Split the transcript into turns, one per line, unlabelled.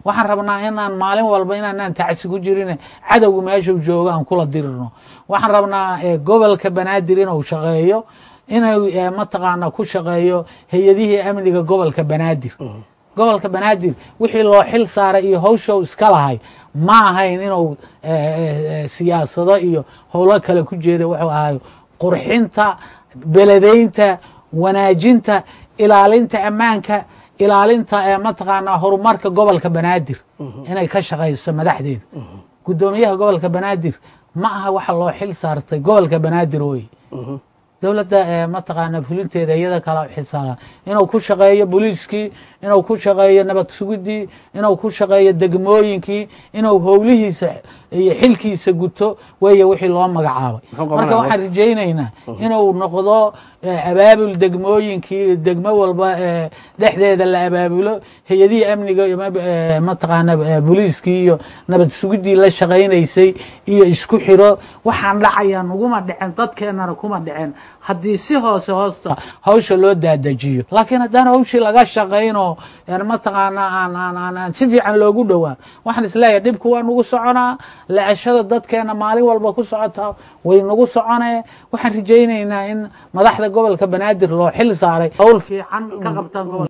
waxaan rabnaa inaan maalin walba inaanaan tacsi ku jirin cadowga meeshuu joogo aan kula dirirno waxaan rabnaa gobolka banaadir inuu shaqeeyo inuu mataqaana ku shaqeeyo hay-adihii amniga gobolka banaadir gobolka banaadir wixii loo xil saaray iyo hawshow iska lahay ma ahayn inuu siyaasado iyo howlo kale ku jeeda wuxuu ahayo qurxinta beledaynta wanaajinta ilaalinta ammaanka ilaalinta mataqaanaa horumarka gobolka banaadir inay ka shaqayso madaxdeeda guddoomiyaha gobolka banaadir ma aha waxa loo xil saartay gobolka banaadir wey dowladda mataqaana fulinteeda iyada kala xisaala inuu ku shaqeeyo booliiskii inuu ku shaqeeyo nabad sugidii inuu ku shaqeeyo degmooyinkii inuu howlihiisa iyo xilkiisa guto weeye wixii loo magacaabay marka waxaan rajaynaynaa inuu noqdo abaabul degmooyinkii degmo walba dhexdeeda la abaabulo hay-adihii amniga mataqaana booliiskii iyo nabad sugidii la shaqaynaysay iyo isku xiro waxaan dhacayaan uguma dhicen dadkeennana kuma dhicen haddii si hoose hoosta hawsha loo daadajiyo laakiin haddaan hawshii laga shaqaynoo mataqaana aan si fiican loogu dhowaa waxaan isleeyahay dhibku waa nagu soconaa la-ashada dadkeena maalin walba ku socota way nagu soconee waxaan rajaynaynaa in madaxda gobolka banaadir loo xil saaray howl fiican ka qabtaan gobol